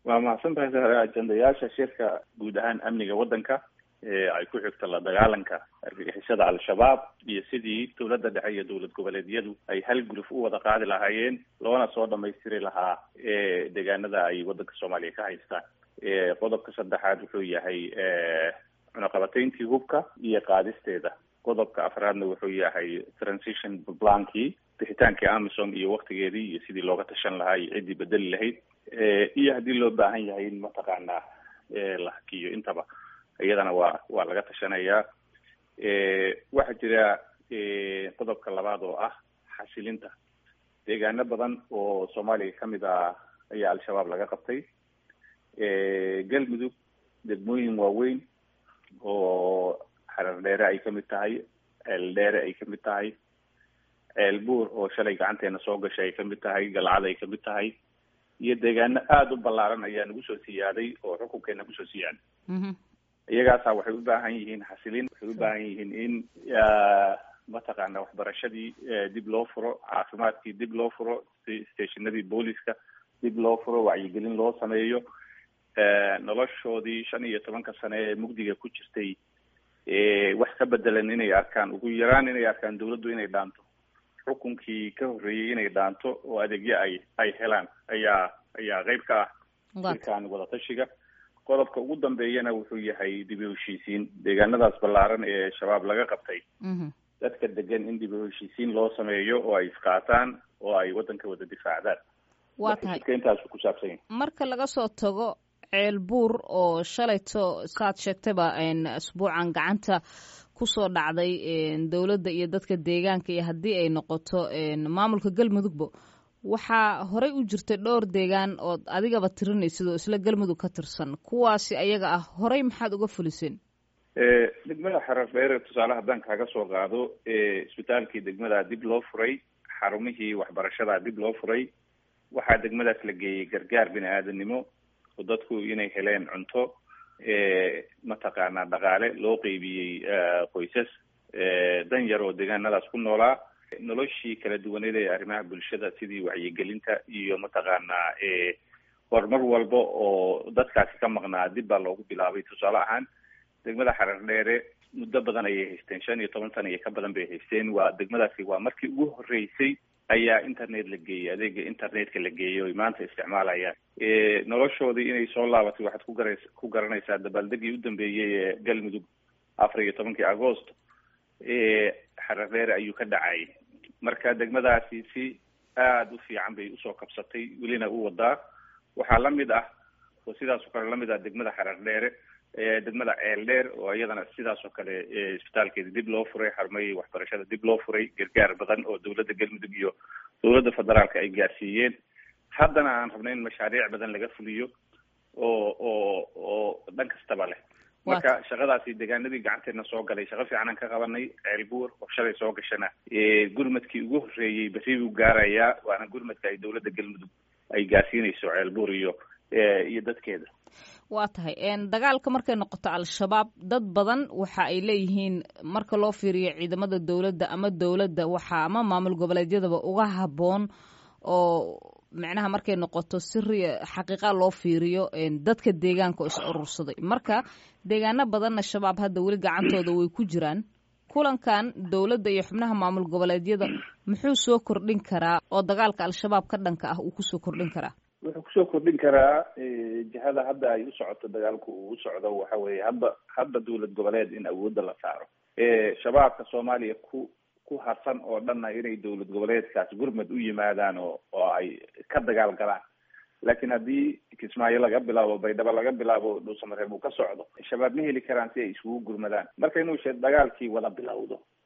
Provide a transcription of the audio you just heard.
waa mahadsan tahay ajendayaasha shirka guud ahaan amniga waddanka ee ay ku xigto la dagaalanka argagixisada al-shabaab iyo sidii dowladda dhexe iyo dowlad goboleedyadu ay hal guluf u wada qaadi lahaayeen loona soo dhamaystiri lahaa deegaanada ay waddanka soomaaliya ka haystaan qodobka saddexaad wuxuu yahay cunaqabatayntii hubka iyo qaadisteeda qodobka afraadna wuxuu yahay transition plankii bixitaankii amison iyo waktigeedii iyo sidii looga tashan lahaa iyo ciddii bedeli lahayd iyo haddii loo baahan yahay in mataqaanaa la hakiyo intaba iyadana waa waa laga tashanayaa waxaa jira qodobka labaad oo ah xasilinta deegaano badan oo soomaaliya kamid ah ayaa al-shabaab laga qabtay galmudug degmooyin waaweyn oo xarar dheere ay kamid tahay ceel dheere ay kamid tahay ceel buur oo shalay gacanteena soo gashay ay kamid tahay galcad ay kamid tahay iyo deegaano aada u ballaaran ayaa nagu soo siyaaday oo xukunkeena kusoo siyaaday iyagaasa waxay u baahan yihiin xasilin waxay u baahan yihiin in mataqaana waxbarashadii dib loo furo caafimaadkii dib loo furo stationadii booliska dib loo furo wacyigelin loo sameeyo noloshoodii shan iyo tobanka sane ee mugdiga ku jirtay wax ka bedelan inay arkaan ugu yaraan inay arkaan dawladdu inay dhaanto xukunkii ka horreeyey inay dhaanto oo adeegyo ay ay helaan ayaa ayaa qeyb ka ah shirkan wadatashiga qodobka ugu dambeeyana wuxuu yahay dib u heshiisiin deegaanadaas ballaaran ee shabaab laga qabtay dadka degan in dib u heshiisiin loo sameeyo oo ay isqaataan oo ay waddanka wada difaacdaan waa tahay intaasu ku saabsan yahay marka laga soo tago ceel buur oo shalayto saad sheegtayba asbuucan gacanta kusoo dhacday dowladda iyo dadka deegaanka iyo haddii ay noqoto maamulka galmudugba waxaa horey u jirtay dhowr deegaan ood adigaba tirinaysid oo isla galmudug ka tirsan kuwaasi ayaga ah horey maxaad uga fuliseen degmada xarar dheere tusaale haddaan kaaga soo qaado isbitaalkii degmada dib loo furay xarumihii waxbarashada dib loo furay waxaa degmadaas la geeyey gargaar bini aadanimo oo dadku inay heleen cunto mataqaanaa dhaqaale loo qeybiyey qoysas dan yar oo deegaanadaas ku noolaa noloshii kala duwaneed ee arrimaha bulshada sidii wacyigelinta iyo mataqaanaa horumar walba oo dadkaasi ka maqnaa dib baa loogu bilaabay tusaale ahaan degmada xarar dheere muddo badan ayay haysteen shan iyo toban sana iyo ka badan bay haysteen waa degmadaasi waa markii ugu horreysay ayaa internet la geeyey adeega internetka la geeyey oy maanta isticmaalayaan noloshoodii inay soo laabatay waxaad ku gara ku garanaysaa dabaaldegii u dambeeyey ee galmudug afar iyo tobankii agost xarar dheere ayuu ka dhacay marka degmadaasi si aada u fiican bay usoo kabsatay welina u wadaa waxaa lamid ah oo sidaas oo kale lamid ah degmada xarar dheere degmada ceel dheer oo iyadana sidaas oo kale isbitaalkeeda dib loo furay xarumahii waxbarashada dib loo furay gargaar badan oo dowladda galmudug iyo dowladda federaalka ay gaarsiiyeen haddana aan rabna in mashaariic badan laga fuliyo oo oo oo dhan kastaba leh marka shaqadaasi deegaanadii gacanteedna soo galay shaqo fiicanaan ka qabanay ceel buur oo shalay soo gashana gurmadkii ugu horreeyey berri buu gaarayaa waana gurmadka ay dowladda galmudug ay gaarsiinayso ceel buur iyo iyo dadkeeda waa tahay dagaalka markay noqoto al-shabaab dad badan waxa ay leeyihiin marka loo fiiriyo ciidamada dowladda ama dowladda waxa ama maamul goboleedyadaba uga habboon oo macnaha markay noqoto siri xaqiiqa loo fiiriyo dadka deegaanka oo is urursaday marka deegaano badanna shabaab hadda weli gacantooda way ku jiraan kulankan dowladda iyo xubnaha maamul goboleedyada muxuu soo kordhin karaa oo dagaalka al-shabaab ka dhanka ah uu kusoo kordhin karaa wuxuu kusoo kordhin karaa jihada hadda ay u socoto dagaalku uu u socdo waxa weeye hadda hadda dowlad goboleed in awoodda la saaro shabaabka soomaaliya ku ku harsan oo dhanna inay dowlad goboleedkaas gurmad u yimaadaan oo oo ay ka dagaal galaan laakiin haddii kismaayo laga bilaabo baydhabo laga bilaabo dhuusamareeb uu ka socdo shabaab ma heli karaan si ay isugu gurmadaan marka inuu she dagaalkii wada bilowdo